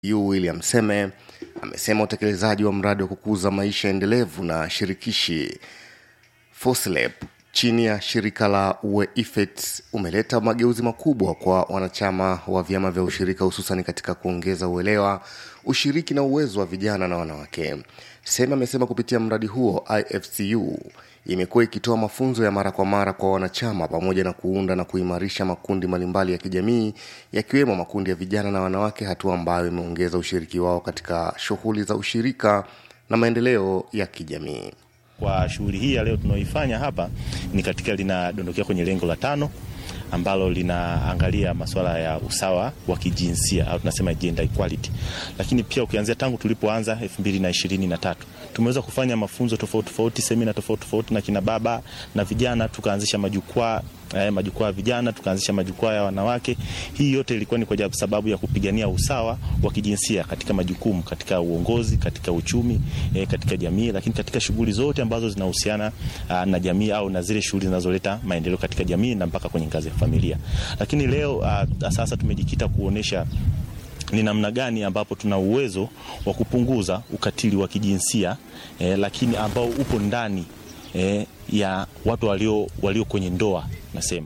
yu William Seme amesema utekelezaji wa mradi wa kukuza maisha endelevu na shirikishi Foslep chini ya shirika la UEIFET umeleta mageuzi makubwa kwa wanachama wa vyama vya ushirika hususan katika kuongeza uelewa, ushiriki na uwezo wa vijana na wanawake. Sema amesema kupitia mradi huo IFCU imekuwa ikitoa mafunzo ya mara kwa mara kwa wanachama pamoja na kuunda na kuimarisha makundi mbalimbali ya kijamii yakiwemo makundi ya vijana na wanawake, hatua ambayo imeongeza ushiriki wao katika shughuli za ushirika na maendeleo ya kijamii. Kwa shughuli hii ya leo tunaoifanya hapa ni katika linadondokea kwenye lengo la tano ambalo linaangalia masuala ya usawa wa kijinsia au tunasema gender equality. Lakini pia ukianzia tangu tulipoanza 2023 tumeweza kufanya mafunzo tofauti tofauti, semina tofauti tofauti na kina baba na vijana, tukaanzisha majukwaa eh, majukwaa ya vijana, tukaanzisha majukwaa ya wanawake. Hii yote ilikuwa ni kwa sababu ya kupigania usawa wa kijinsia katika majukumu, katika uongozi, katika uchumi, eh, katika jamii, lakini katika shughuli zote ambazo zinahusiana uh, na jamii au na zile shughuli zinazoleta maendeleo katika jamii na mpaka kwenye ngazi ya familia. Lakini leo uh, sasa tumejikita kuonesha ni namna gani ambapo tuna uwezo wa kupunguza ukatili wa kijinsia eh, lakini ambao upo ndani eh, ya watu walio, walio kwenye ndoa nasema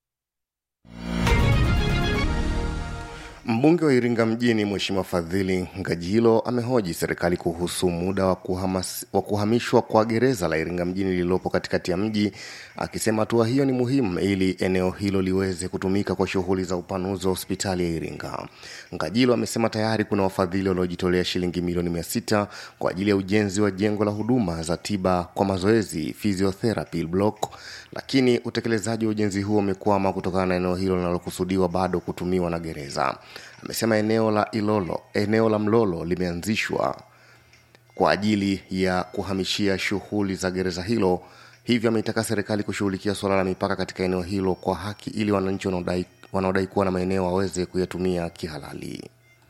Mbunge wa Iringa mjini Mheshimiwa Fadhili Ngajilo amehoji serikali kuhusu muda wa, kuhamas, wa kuhamishwa kwa gereza la Iringa mjini lililopo katikati ya mji, akisema hatua hiyo ni muhimu ili eneo hilo liweze kutumika kwa shughuli za upanuzi wa hospitali ya Iringa. Ngajilo amesema tayari kuna wafadhili waliojitolea shilingi milioni mia sita kwa ajili ya ujenzi wa jengo la huduma za tiba kwa mazoezi physiotherapy block, lakini utekelezaji wa ujenzi huo umekwama kutokana na eneo hilo linalokusudiwa bado kutumiwa na gereza. Amesema eneo la Ilolo, eneo la Mlolo limeanzishwa kwa ajili ya kuhamishia shughuli za gereza hilo, hivyo ameitaka serikali kushughulikia suala la mipaka katika eneo hilo kwa haki ili wananchi wanaodai wanaodai kuwa na maeneo waweze kuyatumia kihalali.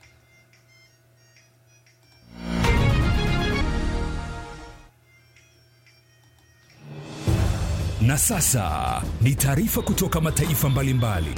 Na sasa ni taarifa kutoka mataifa mbalimbali.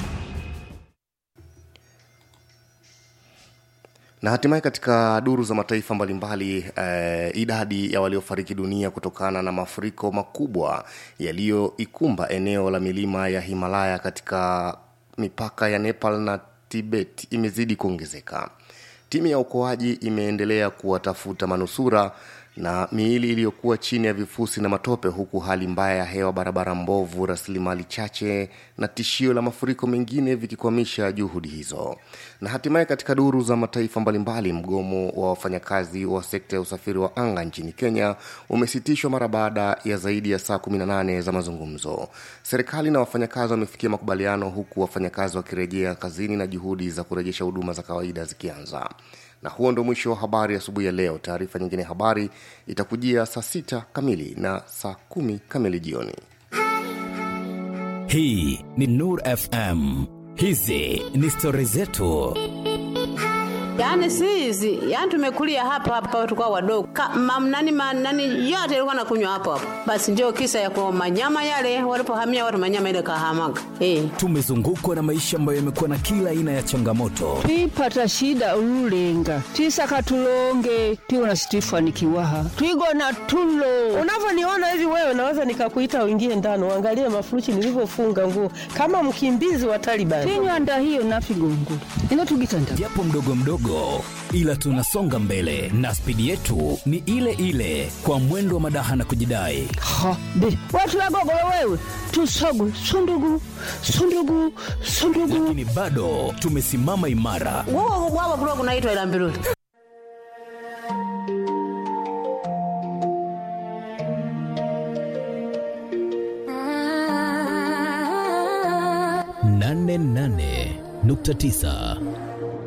Na hatimaye katika duru za mataifa mbalimbali eh, idadi ya waliofariki dunia kutokana na mafuriko makubwa yaliyoikumba eneo la milima ya Himalaya katika mipaka ya Nepal na Tibet imezidi kuongezeka. Timu ya uokoaji imeendelea kuwatafuta manusura na miili iliyokuwa chini ya vifusi na matope, huku hali mbaya ya hewa, barabara mbovu, rasilimali chache na tishio la mafuriko mengine vikikwamisha juhudi hizo. Na hatimaye katika duru za mataifa mbalimbali, mgomo wa wafanyakazi wa sekta ya usafiri wa anga nchini Kenya umesitishwa mara baada ya zaidi ya saa 18 za mazungumzo. Serikali na wafanyakazi wamefikia makubaliano, huku wafanyakazi wakirejea kazini na juhudi za kurejesha huduma za kawaida zikianza na huo ndo mwisho wa habari asubuhi ya, ya leo. Taarifa nyingine ya habari itakujia saa sita kamili na saa kumi kamili jioni. Hii ni Nur FM, hizi ni stori zetu. Yaani si hizi, yaani tumekulia hapa hapa tukao wadogo. Mamnani manani yote ilikuwa nakunywa hapo hapo. Basi ndio kisa ya kwa manyama yale walipohamia watu manyama ile kahamaga. Eh. Tumezungukwa na maisha ambayo yamekuwa na kila aina ya changamoto. twipata shida ululenga twisaka tulonge tiwona situifanikiwaha twigona tulo Unavyoniona hivi wewe, naweza nikakuita uingie ndani uangalie mafuruchi nilivyofunga nguo kama mkimbizi wa Taliban. tinywanda hiyo nafigongula ino tugitanda Japo mdogo mdogo, ila tunasonga mbele na spidi yetu ni ile ile, kwa mwendo wa madaha na kujidai. ha be watulagogolo wewe tusogu sundugu sundugu sundugu Lakini bado tumesimama imara, Wao wao kulikuwa kunaitwa ila mbiruli. nane nane nukta tisa